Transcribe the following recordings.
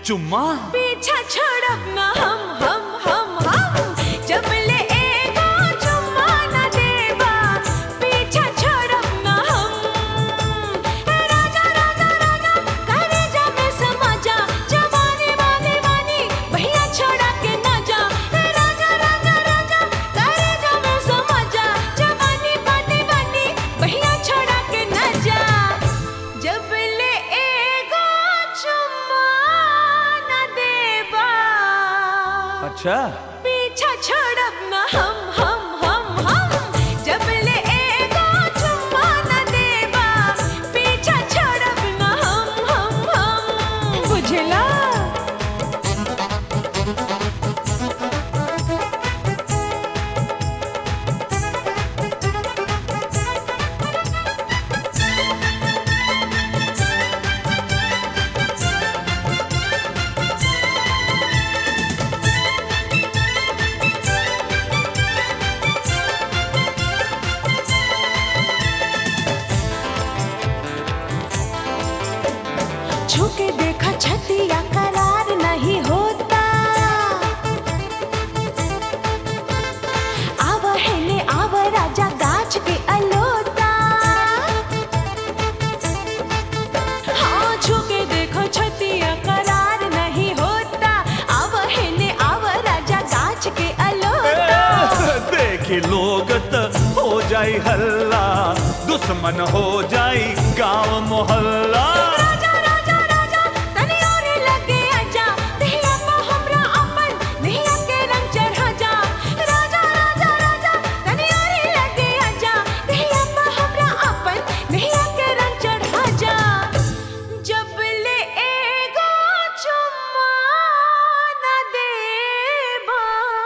चुम्मा पीछा छोड़ब ना हम हम हम हम जब ले एगो चुम्मा न देबा पीछा छोड़ब ना हम ए राजा राजा राजा करे जा में समा जा जवानी वाली वानी भैया छोड़ा के ना जा ए राजा राजा राजा करे जा में समा जा जवानी वाली वानी भैया छोड़ा के ना जा जब ले एगो चुम्मा न देबा अच्छा पीछा छोड़ब ना हम हम हम हम जब ले एगो चुम्मा न देबा पीछा छोड़ब ना हम हम हम बुझला छुके देखा छतिया करार नहीं होता आव है ने आव राजा गाछ के अलोता हाँ छुके देखो छतिया करार नहीं होता आव है ने आव राजा गाछ के अलोता देखी लोग त हो जाई हल्ला दुश्मन हो जाई गांव मोहल्ला राजा राजा राजा तनी और लगे आजा देहिया को हमरा अपन देहिया के रंग चढ़ा जा राजा राजा राजा तनी और लगे आजा देहिया को हमरा अपन देहिया के रंग चढ़ा जा जब ले एगो चुम्मा न देबा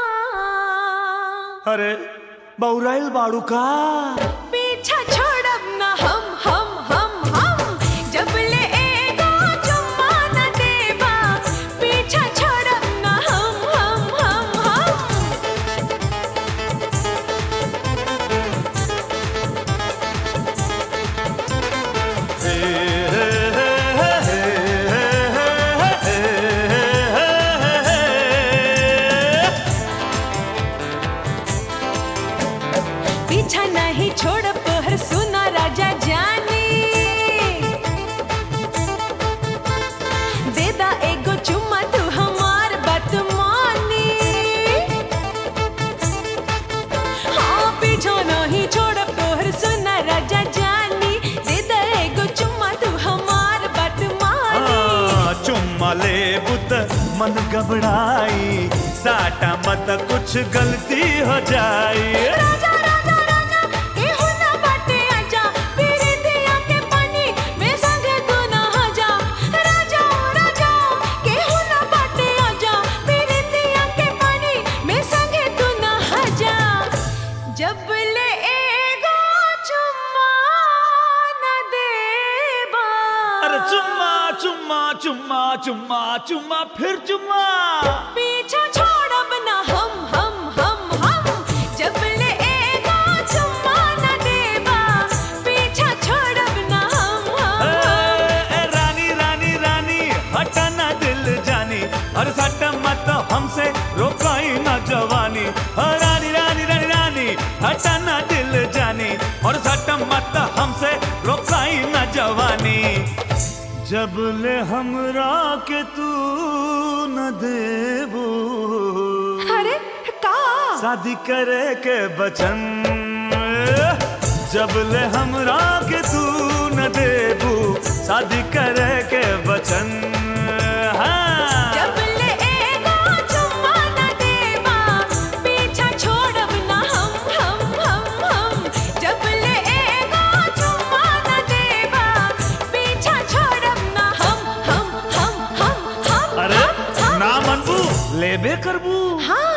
अरे बौराइल बाड़ू का पीछा छोड़ब ना हम हम हम हम जब ले एगो चुम्मा न देबा पीछा छोड़ब ना हम हम हम हम हे, हे, हे, हे, हे, हे, हे, हे। पीछा नहीं छोड़ब तोहर सुना राजा जानी दे दा एगो चुम्मा तू हमार बात मानी हाँ पीछा नहीं छोड़ब तोहर सुना राजा जानी दे दा एगो चुम्मा तू हमार बात मानी हाँ, चुम्मा ले बुत मन घबराई साटा मत कुछ गलती हो जाई राजा राजा राजा केहू ना बाटे आजा पीरी दिया के पानी में संगे तू नहा जा राजा राजा केहू ना बाटे आजा पीरी दिया के पानी में संगे तू नहा जा जब ले एगो चुम्मा न देबा अरे चुम्मा चुम्मा चुम्मा चुम्मा चुम्मा फिर चुम्मा पीछा छोड़ब ना हम हम हम हम जब ले एगो चुम्मा न देबा पीछा छोड़ब ना हम हम ए, हम ए, रानी रानी रानी हटाना दिल जानी और सट मत हमसे रोकाई ना जवानी ओ, रानी रानी रानी रानी हटाना दिल जानी और सट मत हमसे रोकाई ना जवानी जब ले हमरा के तू न देबू अरे का शादी करे के बचन जब ले हमरा के तू न देबू शादी करे के बचन हाँ। जब ले एगो चुम्मा न देबा पीछा छोड़ब ना हम हम हम हम जब ले एगो चुम्मा न देबा पीछा छोड़ब ना हम हम हम हम हम अरे हम, हम। ना मनबू लेबे करबू हाँ